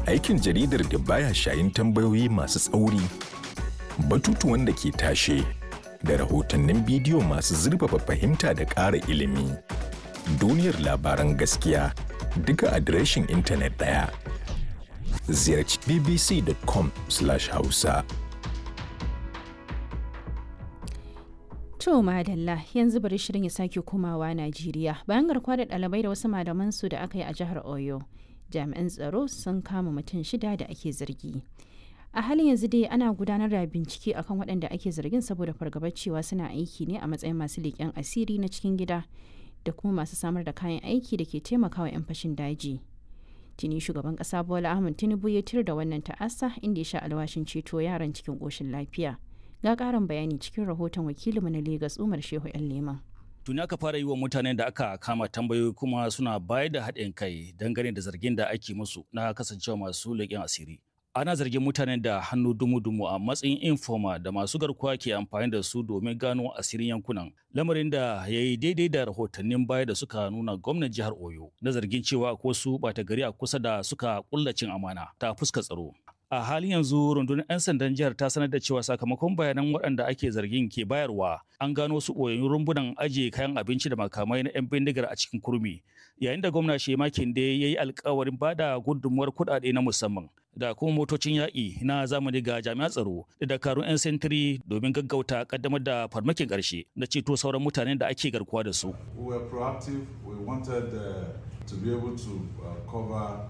Aikin jaridar da baya shayin tambayoyi masu tsauri, batutuwan da ke tashe, da rahotannin bidiyo masu zurfafa fahimta da ƙara ilimi. Duniyar labaran gaskiya duka adireshin intanet ɗaya. Ziyarci bbc.com/hausa. To madalla yanzu bari shirin ya sake komawa Najeriya bayan garkuwa da ɗalibai da wasu malaman su da aka yi a jihar Oyo. Jami'an tsaro sun kama mutum shida da ake zargi. A halin yanzu dai ana gudanar da bincike akan waɗanda ake zargin saboda fargabar cewa suna aiki ne a matsayin masu leƙen asiri na cikin gida da kuma masu samar da kayan aiki da ke taimakawa 'yan fashin daji. Tuni shugaban ƙasa Bola Ahmed Tinubu ya tir da wannan ta'asa inda ya sha alwashin ceto yaran cikin ƙoshin lafiya. ga karin bayani cikin rahoton wakilinmu na Legas Umar Shehu ‘yan Leman. Tuni aka fara yi wa mutanen da aka kama tambayoyi kuma suna bayar da haɗin kai dangane da zargin da ake musu na kasancewa masu leƙen asiri. Ana zargin mutanen da hannu dumu-dumu a matsayin informa da masu garkuwa ke amfani da su domin gano asirin yankunan. Lamarin da ya yi daidai da rahotannin baya da suka nuna gwamnan jihar Oyo na zargin cewa ko su ɓata gari a kusa da suka ƙullacin amana ta fuska tsaro. a halin yanzu rundunar 'yan sandan jihar ta sanar da cewa sakamakon bayanan waɗanda ake zargin ke bayarwa an gano su ɓoyayyun rumbunan ajiye kayan abinci da makamai na 'yan bindigar a cikin kurmi yayin da gwamna shema kinde ya yi alkawarin bada gudunmuwar kuɗaɗe na musamman da kuma motocin yaƙi na zamani ga jami'an tsaro da dakarun 'yan sentiri domin gaggauta kaddamar da farmakin ƙarshe da ceto sauran mutanen da ake garkuwa da su. We were proactive. We wanted uh, to be able to uh, cover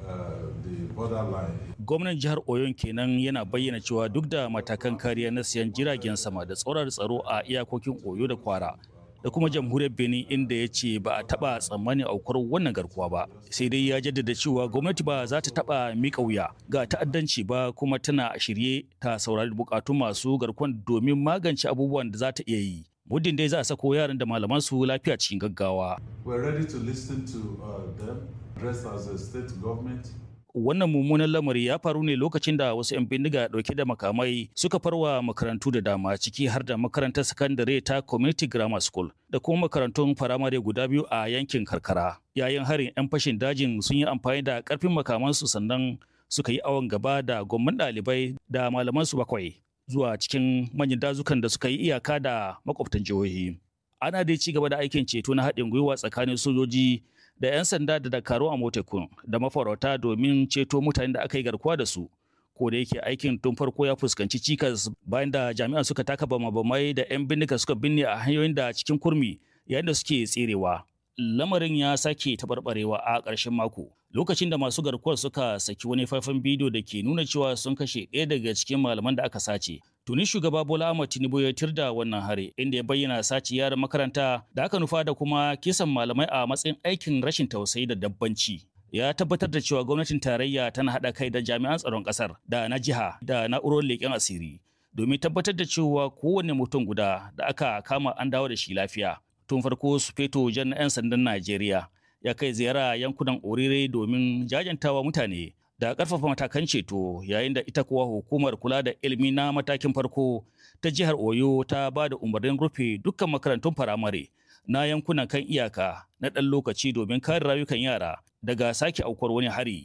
Gwamnan jihar Oyon kenan yana bayyana cewa duk da matakan kariya na siyan jiragen sama da tsoron tsaro a iyakokin Oyo da Kwara da kuma jamhuriyar Benin inda ya ce ba a taba tsammanin aukuwar wannan garkuwa ba. Sai dai ya jaddada cewa gwamnati ba za ta taba mika wuya ga ta'addanci ba kuma tana shirye ta saurari bukatun masu garkuwan domin magance abubuwan da za ta iya yi. muddin dai za a sako yaran da malaman su lafiya cikin gaggawa. We're ready to listen to uh, them, dressed as a state government. Wannan mummunan lamari ya faru ne lokacin da wasu 'yan bindiga dauke da makamai suka farwa makarantu da dama ciki har da makarantar sakandare ta Community Grammar School da kuma makarantun firamare guda biyu a yankin karkara. Yayin harin 'yan fashin dajin sun yi amfani da karfin makamansu sannan suka yi awon gaba da gwamman ɗalibai da malamansu bakwai. zuwa cikin manyan dazukan da suka yi iyaka da makwabtan jihohi. Ana dai ci gaba da aikin ceto na haɗin gwiwa tsakanin sojoji da 'yan sanda da dakaru a motekun da mafarauta domin ceto mutanen da aka yi garkuwa da su. Ko da yake aikin tun farko ya fuskanci cikas bayan da jami'an suka taka bama-bamai da 'yan bindiga suka binne a hanyoyin da cikin kurmi yayin da suke tserewa. Lamarin ya sake taɓarɓarewa a ƙarshen mako. lokacin da masu garkuwar suka saki wani faifan bidiyo da ke nuna cewa sun kashe ɗaya daga cikin malaman da aka sace. Tuni shugaba Bola Ahmed Tinubu ya tirda wannan hari inda ya bayyana sace yaran makaranta da aka nufa da kuma kisan malamai a matsayin aikin rashin tausayi da dabbanci. Ya tabbatar da cewa gwamnatin tarayya tana haɗa kai da jami'an tsaron ƙasar da na jiha da na'urorin leƙen asiri domin tabbatar da cewa kowane mutum guda da aka kama an dawo da shi lafiya. Tun farko su feto jan 'yan sandan Najeriya ya kai ziyara yankunan orire domin jajantawa mutane da ƙarfafa matakan ceto yayin da ita kuwa hukumar kula da ilimi na matakin farko ta jihar oyo ta ba da umarnin rufe dukkan makarantun firamare na yankunan kan iyaka na ɗan lokaci domin kare rayukan yara daga sake aukuwar wani hari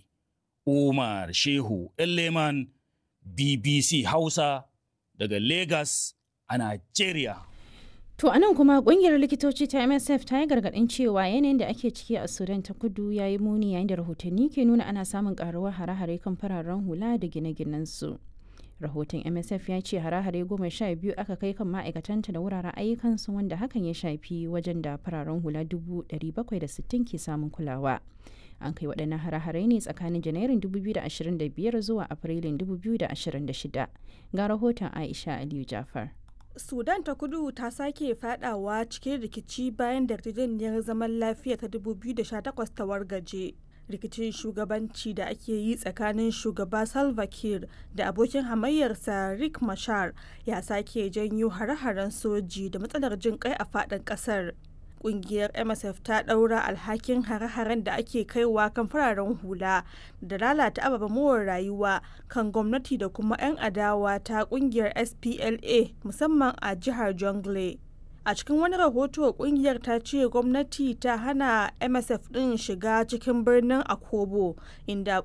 umar shehu leman bbc hausa daga lagos a nigeria To anan kuma kungiyar likitoci ta MSF ta yi gargaɗin cewa yanayin da ake ciki a Sudan ta kudu ya yi muni yayin da rahotanni ke nuna ana samun karuwar hare-hare kan fararen hula da gine su Rahoton MSF ya ce hare-hare goma sha biyu aka kai kan ma'aikatanta da wuraren ayyukansu wanda hakan ya shafi wajen da fararen hula dubu bakwai da sittin ke samun kulawa. An kai waɗannan hare-hare ne tsakanin Janairun 2025 zuwa Afrilun 2026. Ga rahoton Aisha Aliyu Jafar. sudan ta kudu ta sake fadawa cikin rikici bayan da yarjejeniyar zaman lafiya ta 2018 ta wargaje rikicin shugabanci da ake yi tsakanin shugaba salva kiir da abokin hamayyarsa rick mashar ya sake janyo hare-haren soji da matsalar jin kai a fadin kasar kungiyar msf ta daura alhakin hare-haren da ake kaiwa kan fararen hula da lalata ababen more rayuwa kan gwamnati da kuma 'yan adawa ta kungiyar spla musamman a jihar jongle a cikin wani rahoto kungiyar ta ce gwamnati ta hana msf din shiga cikin birnin akobo inda